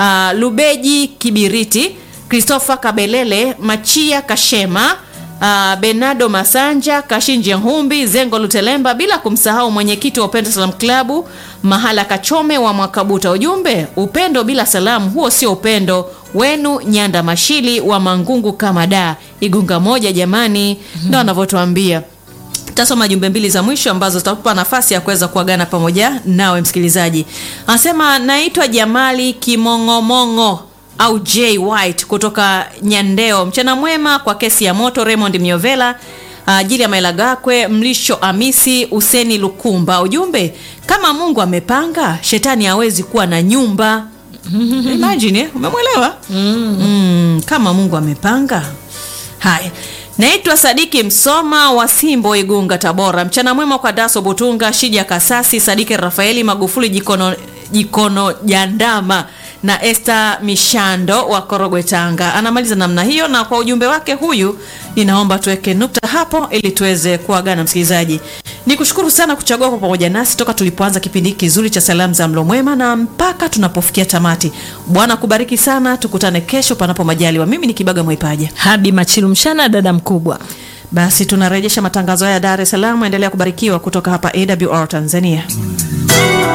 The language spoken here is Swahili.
uh, Lubeji Kibiriti, Christopher Kabelele, Machia Kashema, uh, Benado Masanja, Kashinje Humbi, Zengo Lutelemba, bila kumsahau mwenyekiti wa Upendo Salam Klabu Mahala Kachome wa Mwakabuta. Ujumbe, upendo bila salamu, huo sio upendo wenu. Nyanda Mashili wa Mangungu kama da Igunga moja, jamani, ndo anavyotuambia tasoma jumbe mbili za mwisho ambazo zitakupa nafasi ya kuweza kuagana pamoja nawe msikilizaji. Anasema naitwa Jamali Kimong'omong'o au J White kutoka Nyandeo. Mchana mwema kwa kesi ya moto Raymond Miovela ajili ya Maelagakwe Mlisho Amisi Useni Lukumba. Ujumbe, kama Mungu amepanga shetani hawezi kuwa na nyumba. Imagine, eh, umemwelewa? Mm, kama Mungu amepanga. Haya, naitwa Sadiki Msoma wa Simbo, Igunga, Tabora. Mchana mwema kwa Daso Butunga, Shija Kasasi, Sadiki Rafaeli Magufuli, Jikono, Jikono Jandama na Esther Mishando wa Korogwe, Tanga. Anamaliza namna hiyo, na kwa ujumbe wake huyu, ninaomba tuweke nukta hapo ili tuweze kuagana. Msikilizaji, ni kushukuru sana kuchagua kwa pamoja nasi toka tulipoanza kipindi hiki kizuri cha salamu za mlo mwema na mpaka tunapofikia tamati. Bwana kubariki sana, tukutane kesho panapo majaliwa. Mimi ni Kibaga Mwaipaja. Habi Machilu Mshana, dada mkubwa. Basi tunarejesha matangazo haya Dar es Salaam. Endelea kubarikiwa kutoka hapa AWR Tanzania.